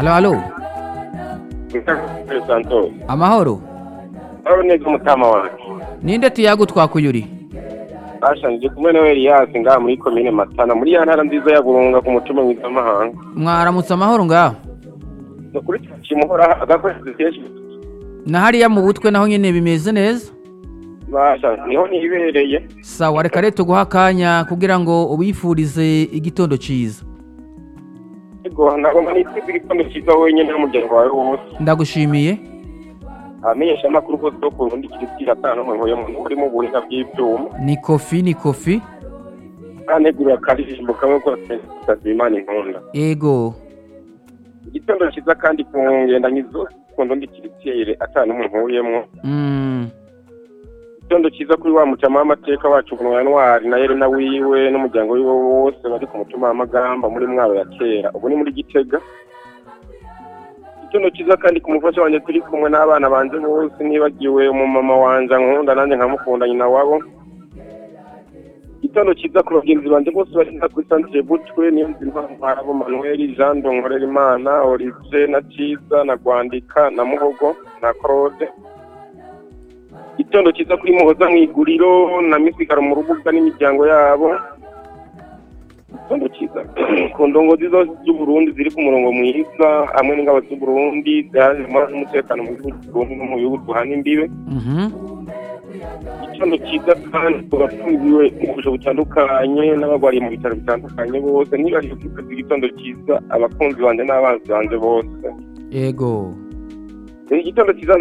halo halo santos amahoro aho neza umutama wanjye ninde tuyagu twakuyuri basha ndi kumwe na eliyasi ngaha muri komine matana muri ya ntara nziza ya burunga ku mutima mpuzamahanga mwaramutse amahoro ngaho ni ukuri kimuhora agakoresho kenshi na hariya mu butwe naho nyine bimeze neza basha niho nibereye sawa reka rero tuguha akanya kugira ngo ubifurize igitondo cyiza ego nagomba nitwiza igitondo cyiza wenyine n'umuryango wawe wose ndagushimiye abamenyesha amakuru bose bo ku rundi kirisitira atanu mu nkoyo muntu urimo ubuhinga bw'ibyuma ni kofi ni kofi anegurira akaririmbo kamwe kose kutagira imana inkunda ego igitondo cyiza kandi ku ngendanyi zose ku ndundi kirisitire atanu mu nkuyemo Mm, igitondo cyiza kuri wa mucama w'amateka wacu ku ntwari na Yerena wiwe n'umuryango wiwe wose bari ku mutima w'amagamba muri mwaro ya kera ubu ni muri gitega igitondo cyiza kandi ku mufasha wanjye turi kumwe n'abana banje bose nibagiwe umumama wanje nkunda nanjye nkamukunda nyina wabo igitondo cyiza ku bagenzi banje bose bari nka kuri santire butwe niyo nzima ntwarabo manuel jean donkorera imana olivier na cyiza na gwandika na muhogo na claude igitondo cyiza kuri muhoza mu iguriro na misigaro mu rubuga n'imiryango yabo igitondo cyiza ku ndongozi zose z'uburundi ziri ku murongo mwiza hamwe n'ingabo z'uburundi zihari n'umutekano mu gihugu cy'uburundi no mu bihugu duhana imbibe mhm. igitondo cyiza kandi turafungiwe mu busho butandukanye n'abarwariye mu bitaro bitandukanye bose ntibariye kwiteza igitondo cyiza abakunzi banjye n'abanzi banjye bose ego igitondo cyiza